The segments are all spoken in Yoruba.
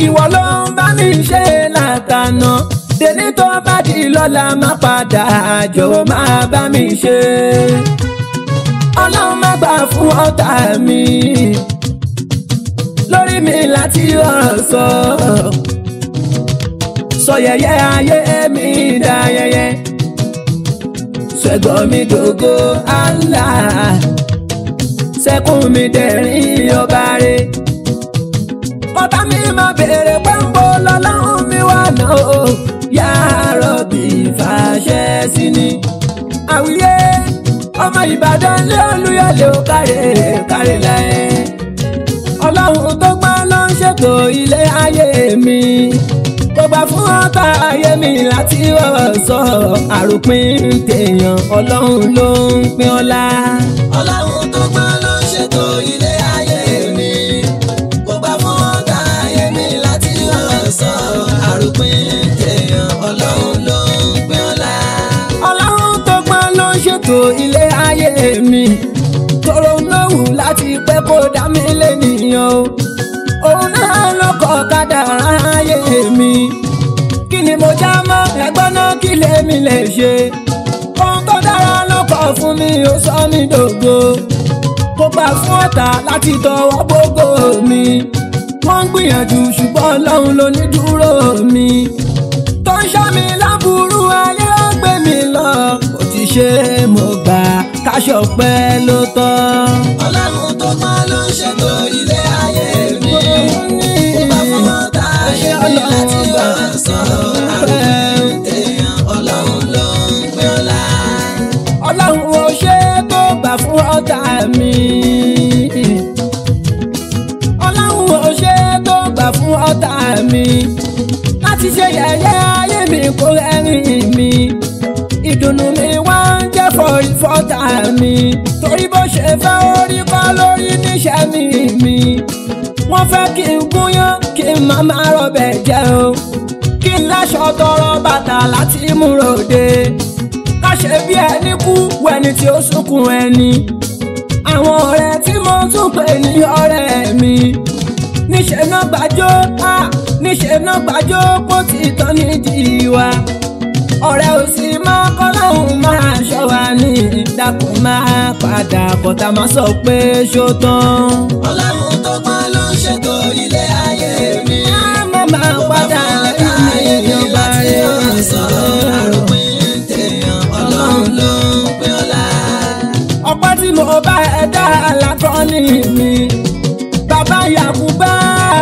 ìwọ ló ń bá mi ṣe látànà tèmi tó bá di lọ́la má padà jọ̀wọ́ máa bá mi ṣe ọlọ́run má gbà fún ọ̀tá mi lórí mi láti ọ̀rọ̀ sọ sọ yẹyẹ ayé mi dá yẹyẹ ṣẹ́gun mi dògo Allah sẹ́kùn mi dẹ̀rín ọba rẹ̀ ọ̀tá mi máa béèrè pé ń bọ́ lọ́lọ́run mi wà náà o yá rọ̀bì fàṣẹ sí ni àwíyé ọmọ ìbàdàn lé olúyọ̀lé ó kárẹ̀ kárẹ̀ láyé ọlọ́run tó gbọ́n ló ń ṣètò ilé ayé mi kò gbà fún ọ̀tá ayé mi láti ọ̀sọ̀ àròpin tèèyàn ọlọ́run ló ń pín ọlá. ọlọ́run tó gbọ́n ló ń ṣètò ilé ayé mi kò gbà fún ọ̀tá ayé mi láti ọ̀sọ̀ àròpin tèèyàn ọlọ́run ló ń pín ọlá. ọlọ́run tó gbọ́n ló ń ṣètò ilé ayé mi tọrọ lóhùn láti pẹ́ kó dá mi lẹ́nìyàn o òun náà ló kọ́ kádàrá ayé mi kí ni mo já mọ́ ẹgbọ́n náà kí lèmi lè ṣe ohun tó dára ló kọ́ fún mi ó sọ mí dògo kó gbà fún ọ̀tá láti tọwọ́ gbogbo mi wọ́n ń gbìyànjú ṣùgbọ́n ọlọ́run ló ní dúró mi tó ń ṣọ́ mi láburú ayé ó gbé mi lọ kò ti ṣe mo gbà káṣọ pẹ́ ló tọ́. ọlọ́run tó gbọ́n ló ń ṣètò ilé ayé mi kò gbà fún ọ̀tá ayé mi láti ọ̀sọ̀ àròpin tèèyàn ọlọ́run ló ń pín ọlá. ọlọ́run ò ṣe tó gbà fún ọ̀tá mi. ọlọ́run ò ṣe tó gbà fún ọ̀tá mi. láti ṣe yẹ̀yẹ́ ayé mi kó rẹ́rìn mi. ìdùnnú mi wá ń jẹ́ fọ́rí fọ́tà mi. torí bó ṣe fẹ́ orí kọ́ lórí níṣẹ́ mi mi. wọ́n fẹ́ kí n gúnyán kí n má má rọbẹ̀ jẹ́ o. kí n láṣọ tọrọ bàtà láti mú ròde ká ṣe bí ẹni kú wẹni tí ó sunkún ẹni. àwọn ọ̀rẹ́ tí mo tún pè ní ọ̀rẹ́ mi. níṣẹ́ náà gbàjọ́ á níṣẹ́ náà gbàjọ́ pọ̀ tí tán nídìí wa. ọ̀rẹ́ ò sì máa kọ́ lọ́hùn máa ṣọ́ wa ní ìdákùn máa padà bọ̀tà máa sọ pé ṣó tán. ọlọ́run tó gbọ́n ló ń ṣètò ilé ayé mi. á má máa padà lẹ́yìn ìjọba rẹ̀. ọpẹ́ tí mo bá ẹ dá alákọ́ni mi bàbá Yakuba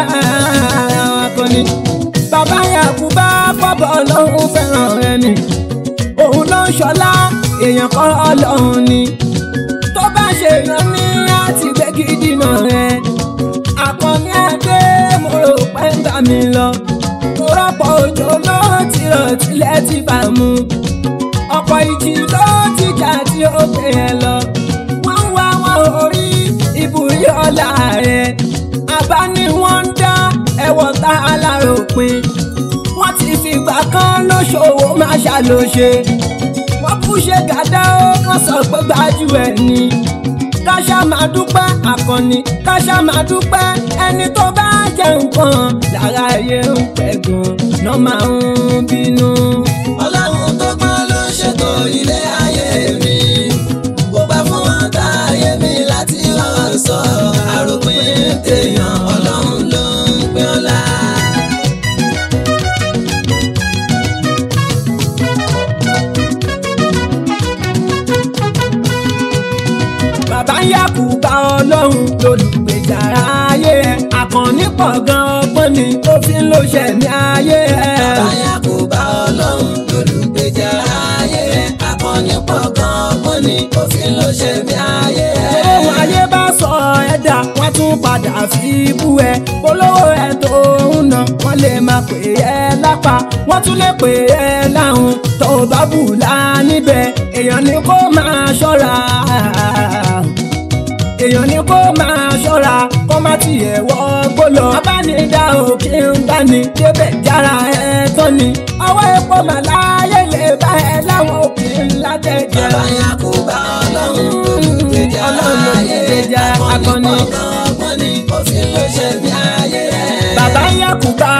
akọni bàbá Yakuba bọ́bọ̀ ọlọ́run fẹ́ràn rẹ ni òun ló ń ṣọlá èèyàn kọ́ ọlọ́run ni tó bá ṣe èèyàn ní láti gbé gidi náà rẹ akọni adé mo rò pé ń bá mi lọ mo rọ́pọ̀ òjò ló ti rọ̀ tilẹ̀ ti bá mu ọ̀pọ̀ ìjì ló ti jà tí ó gbé yẹn lọ. wọ́n wá wọn orí ìbúrí ọ̀la rẹ̀. àbá ni wọ́n ń dá ẹ̀wọ̀n tá a láròpin. wọ́n ti fìgbà kan lóṣòwò máa ṣàlòṣe. wọ́n kú ṣe gàdá ó wọ́n sọ pé gbájú ẹ̀ ni. káṣá máa dúpẹ́ àkànní káṣá máa dúpẹ́ ẹni tó bá jẹ nǹkan lára ayé ń pẹ́ gan-an náà máa ń bínú. ọlọ́run tó gbọ́n ló ń ṣètò ilé ayé mi. kò gbà fún ọ̀tá ayé mi láti ọ̀sọ̀ àròpin tèèyàn ọlọ́run ló ń pín ọlá. bàbá Yakuba ọlọ́run lólùgbèjà ayé ẹ̀ àkànní pọ̀ gan ọgbọ́n ni ó fi ń lo ṣẹ̀mí ayé ẹ̀. bàbá Yakuba ọlọ́run lólùgbèjà ayé ẹ̀ akọni pọ̀ gan ọgbọ́n ni òfin ló ṣe bí ayé ẹ̀. ohun ayé bá sọ ẹ̀dá wọ́n tún padà fi bú ẹ polówó ẹ tó ń nà wọ́n lè máa pè é lápá wọ́n tún lè pè é láhùn tó bá bù lá níbẹ̀ èèyàn ni kó máa ṣọ́ra èèyàn ni kó máa ṣọ́ra kó má tiẹ̀ wọ́ gbólọ. abánidá òkè ń gbani débẹ̀ jára ẹ tán ni. ọwọ́ epo màláyé lè bá ẹ láwọn òkè ńlá tẹ̀jẹ̀. bàbá Yakuba ọlọ́run lólùgbèjà Ọlọ́run ayé lolùgbèjà ẹ̀ akọni akọni. pọ̀ gan ọgbọ́n ni òfin ló ṣe bí ayé ẹ̀. bàbá Yakuba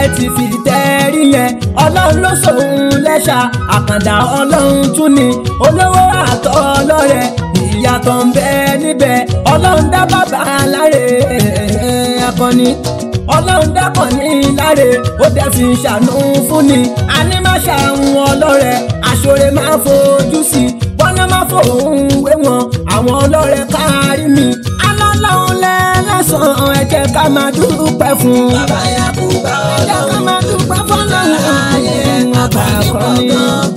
ti fi tẹ́rí yẹn ọlọ́run ló sòun lẹ́ṣà àkàndá ọlọ́run tún ni olówó àtọ́ ọlọ́rẹ̀ ìyàtọ̀ ń bẹ níbẹ̀ ọlọ́run dá bàbá láre akọni ọlọ́run dákọ̀ ní láre ó dẹ̀ fi ṣàánú fún ni àní má ṣàwọn ọlọ́rẹ̀ àṣọrẹ máa fojú sí bọ́nà má fòun wé wọn àwọn ọlọ́rẹ̀ kárí mi alọ́lọ́run lẹ́lẹ́sàn ẹ jẹ́ ká máa dúpẹ́ fún un. bàbá Yakuba ẹ jẹ́ ká ọlọ́run máa dúpẹ́ fọ́lọ́run ayé ọba akọni.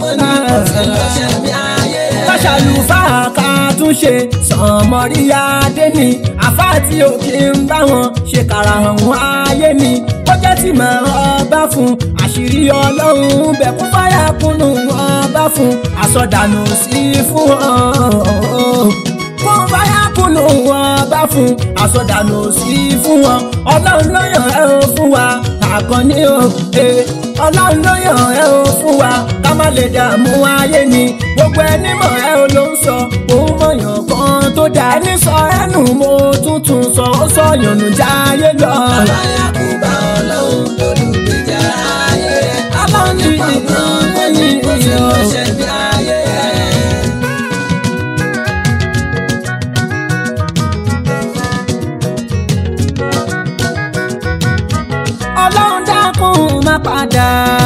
Káṣàlùfà ká tún ṣe sànmọ́ríyá dé ni àfá tí ò kí ń bá wọn ṣe kàrà àwọn ayé ni ó jẹ́ tí màá ọba fún àṣírí ọlọ́run bẹ̀ kún fáyà kúnnù ọba fún àsọdànù sí fún wọn kún fáyà kúnnù ọba fún àsọdànù sí fún wọn ọlọ́run ló yàn ẹ́ o fún wa àkànní o eh, ọlọ́run ló yàn ẹ́ o fún wa ká má lè dààmú ayé ni gbogbo ẹni mọ̀ ẹ́ o ló ń sọ òun mọ̀yàn kan tó dà ẹni sọ ẹnu mo tuntun sọ ó sọ yànnú jáyé lọ. bàbá Yakuba ọlọ́run lólùgbèjà ayé Ọlọ́run ní ọgbọ́n mo ní kó fi ránṣẹ́ bí ayé ọlọ́run dákun má padà.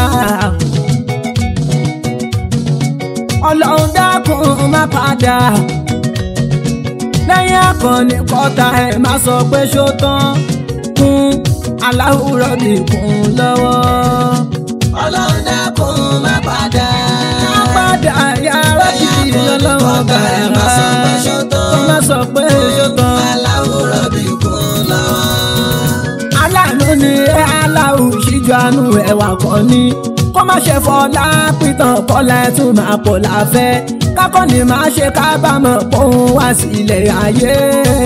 ọlọ́run dákun má padà. lẹ́yìn akọni kọ́ta ẹ̀ má sọ pé ṣó tán kún aláwùrọ̀ bí kún lọ́wọ́. ọlọ́run dákun má padà. má padà yàrá kìí ọlọ́run ọba ẹ̀ má sọ pé ṣó tán. má sọ pé ṣó tán. aláwòrán bí kún lọ́wọ́. aláàánú ni ẹ aláwù ṣíjú àánú ẹwà kan ní kó má ṣe fọlá pìtàn kọlá ẹ tún máa pọ̀ láfẹ́ kákọ́ ni máa ṣe kábàámọ̀ pòun wá sílẹ̀ ayé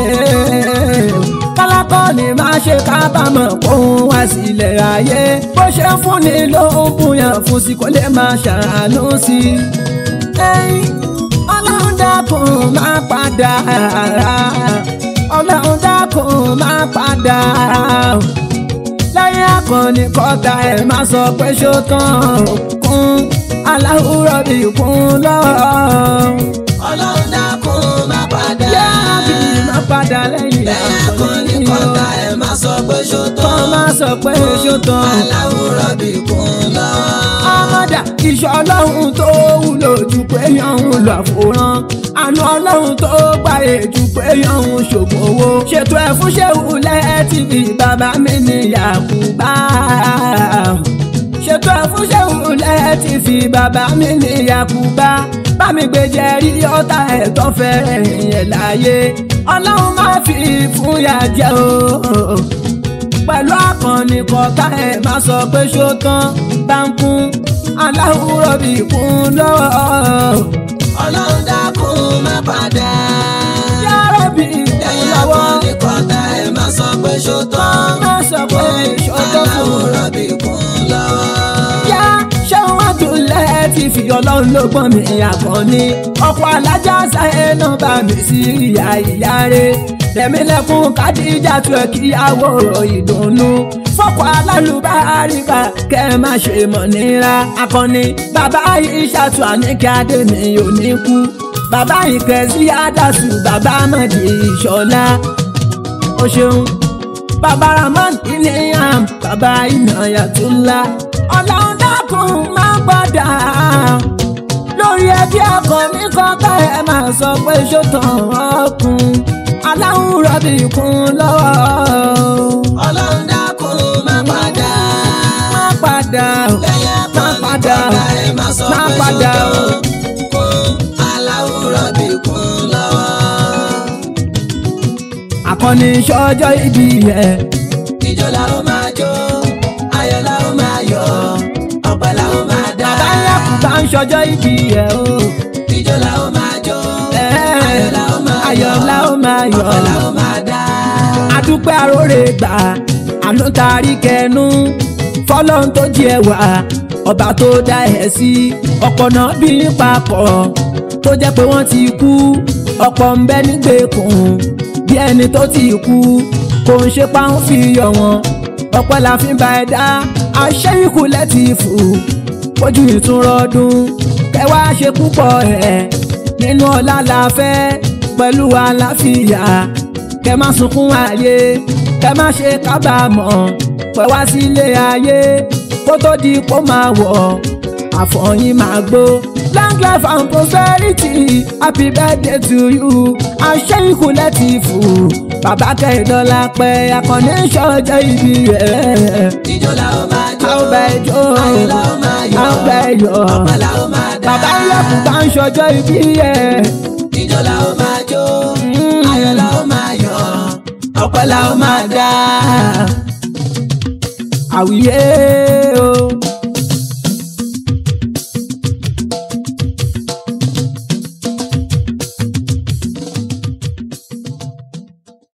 kálákọ́ ni máa ṣe kábàámọ̀ pòun wá sílẹ̀ ayé bó ṣe ń fúnni ló ń bùyàn fún sí kó lè máa ṣàánú sí i. Ẹ̀yin, ọlọ́run dákun máa padà ọlọ́run dákun máa padà lẹ́yìn akọni kọ́ta ẹ̀ máa sọ pé ṣó tán kún aláwùrọ̀ bí kún lọ́wọ́. ọlọ́run dákun má padà. yára bí máa padà lẹ́yìn lẹ́yìn akọni akọni kọ́ta ẹ̀ má sọ pé ṣó kọ́ tán. máa sọ pé ṣó tán. aláwòrán bí kún lọ́wọ́. ọmọdà iṣẹ́ ọlọ́run tó wúlò jù pé yọ̀hún lọ àfòrán àánú ọlọ́run tó gbàyè jù pé yọ̀hún ṣògùn owó ṣètò ẹ̀ fún ṣéwù lẹ́ẹ̀tìbí bàbá mi ní Yakuba ṣètò ẹ̀ fún ṣéwù lẹ́ẹ̀tìbí bàbá mi ní Yakuba bá mi gbé jẹ́rí ọ̀tá ẹ̀ tó fẹ́rẹ̀ yẹn láyé ọlọ́run má fi fún yà jẹ́ o pẹ̀lú akọni kọ̀ọ̀ká ẹ̀ máa sọ pé ṣó tán bá ń kún aláwùrọ̀ bí kún lọ́wọ́. ọlọ́run dákun má padà. yàrá bí kún lẹ́yìn lọ́wọ́. akọni kọ́ta ẹ̀ má sọ pé ṣó tán. máa sọ pé ṣó tán fún un. aláwòrán bí kún lọ́wọ́. yá ṣéun àtúnlẹ̀ ti fi ọlọ́run ló gbọ́n mi àkànní ọkọ̀ alájà sáyé náà bá mi sí ìyá ìyá rẹ̀ tẹ̀mílẹ̀kùn kádìjà tó ẹ̀ kíyàwó ìdùnnú fọ́kọ̀ alálùbáríkà kẹ́ ẹ má ṣe mọ̀ nira akọni bàbá yìí ṣàtú àníkẹ́ adé mi ò ní kú bàbá yìí kẹ́sí àdàsù bàbá mọ̀dì ìṣọ̀lá o ṣeun bàbá ramon ìníyàn bàbá ìnáyàtúlá ọlọ́run dákun máa gbọ́dà lórí ẹbí akọni kọ́kọ́ ẹ máa sọ pé ṣótàn ọkùn aláwùn rọ̀bì kún lọ́wọ́ ọlọ́run dákun má padà. má padà lẹ́yìn má akọni padà kọ́ta ẹ̀ má sọ má pé ṣó padà tán. kún aláwòrán bí kún lọ́wọ́. akọni ṣọjọ́ ibi yẹn ìjọ la ó máa jó ayọ̀ la ó máa yọ̀ ọpẹ́ la ó máa dá. bàbá Yakuba ń ṣọjọ́ ibi yẹn o ìjọ la ó máa jó Ẹ́, ayọ̀ la ó máa ayọ̀ la ó máa yọ̀. ọpẹ́ la ó máa dá. adúpẹ́ aróore gbà àánú tarí kẹnu fọlọ́n tó jí ẹ wá ọba tó dá ẹ sí ọ̀pọ̀ náà bí papọ̀ tó jẹ́ pé wọ́n ti kú ọ̀pọ̀ ń bẹ nígbèkùn bí ẹni tó ti kú kò ń ṣe páwọn fi yọ̀ wọ́n ọpẹ́ la fi ń ba ẹ dá àṣẹ ikú lẹ́tìfù ojú ìtúnrọ́dún kẹwàá ṣe púpọ̀ ẹ̀ nínú ọlá la fẹ́ pẹ̀lú àlàáfíà kẹ má sunkún ayé kẹ má ṣe kábàámọ̀ pẹ̀ wá sílé ayé kó tó di kó máa wọ̀ àfọyín máa gbó long life and prosperity happy birthday to you àṣẹ ikú lẹ́tìfù bàbá kẹ́hìndọ́lá pẹ́ akọni ṣọjọ́ ìbí rẹ̀ Ìjọ la ó máa jó. a ó bẹ jó Ayọ̀ la ó máa yọ̀. a ó bẹ yọ̀ Ọpẹ́ la ó máa dá. bàbá ilẹ̀kùn bá ń ṣọjọ́ ìbí rẹ̀ Ìjọ la ó máa jó. Ayọ̀ la ó máa yọ̀. Ọpẹ́ la ó máa dá. àwíyé